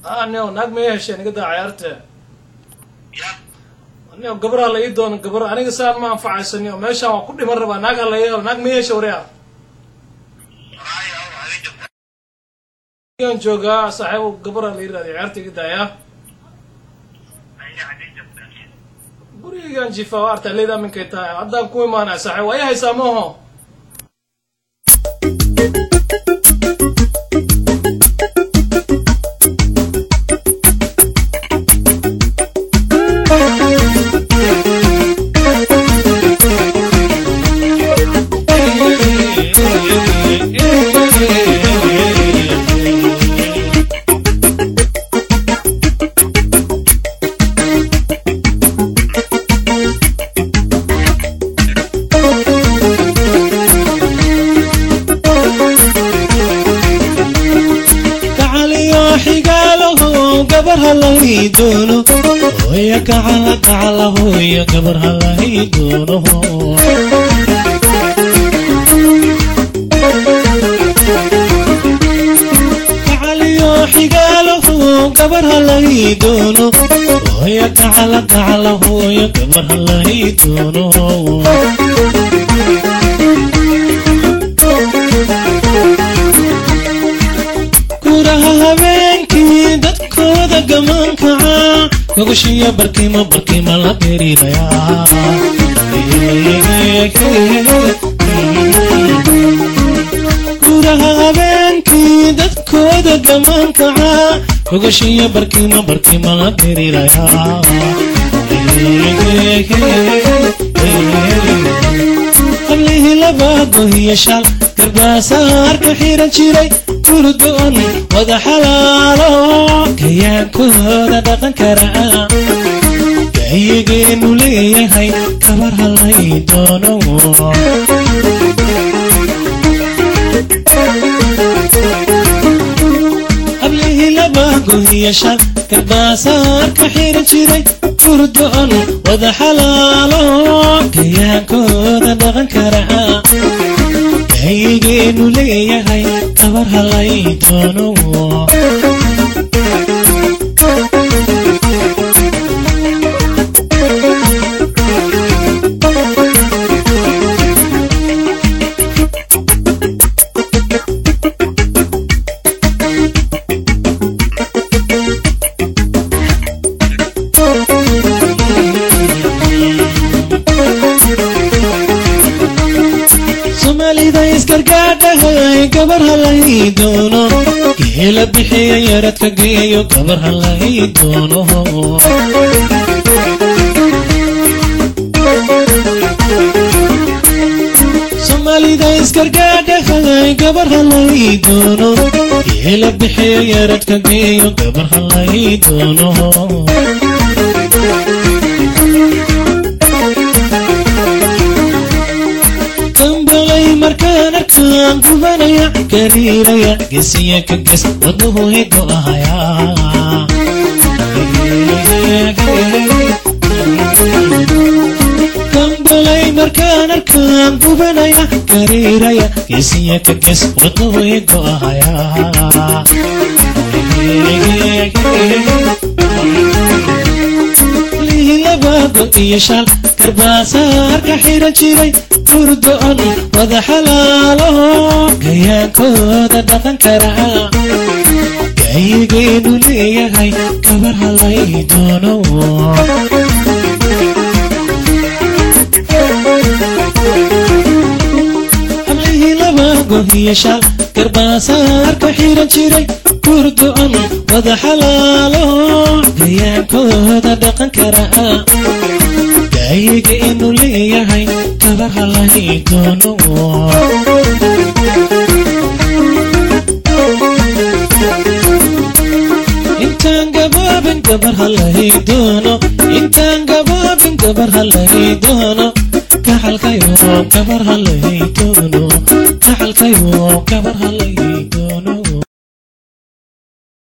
anio naag ma hesheen iga daa cayaarte ya anio gabaraa la ii doono gabar aniga saan ma anfacaysaniyo meeshaan waa ku dhiman rabaa naag ha la ii helo naag ma hesha waria haya adin jirta aan joogaa saaxiibo gabaraa la ii raadiyo cayaarta iga daaya haya adin jirta gurigaan jiifaa waa artaa leeda minkay tahay haddaan ku imaanaya saaxiib waa ii haysaa maaho gacaliyo xigaalaho gabar halay doono hooya gacala gacala hooya gabar halay doono gacaliyo xigaalaho gabar halay doono hooya gacala gacala hooya gabar halay doono guraha habeenkii dadkooda gamankaca gogoshiyo barkimo barkima la gerinaya guraha habeenkii dadkooda gamankaca gogoshiyo barkimo barkima la gerinaya qablihii laba gohiyo shal garbaasaarka xiran jiray gurdoon wada xalaalo kayaankooda dhaqan kara gayigeenu leeyahay kabar halay doono qablihii laba gohiyo shal garbaasaarka xiran jiray gurdoon wada xalaalo kayaankooda dhaqan kara gayigeenu leeyahay kabar halay doono soomaalida isgargaadhahay gabar halay doono geela bixiya yaradka geeyo gabar halay doono soomaalida isgargaadhahay gabar halay doono geela bixiya yaradka geeyo gabar halay doono dambalay markaan arkaan gubanaya gariiraya gesiya ka ges wadnuhu higo ahaya dambalay markaan arkaan gubanaya gariiraya gesiya ka ges wadnuhu higo ahaya lihilabago iyo shal garbaasaarka xiran jiray gurdoon wada xalaalo gayaankooda dhaqan kara gayigeenu leeyahay kabar halay doono hablihii laba gohiyo shal garbaasaarka xiran jiray gurdoon wada xalaalo gayaankooda dhaqan kara gayigeenu leeyahay kabar halay doono intaan gabaabin gabar halay doono intaan gabaabin gabar halay doono kaxalkayo gabar halay doono kaxalkayo gabar halay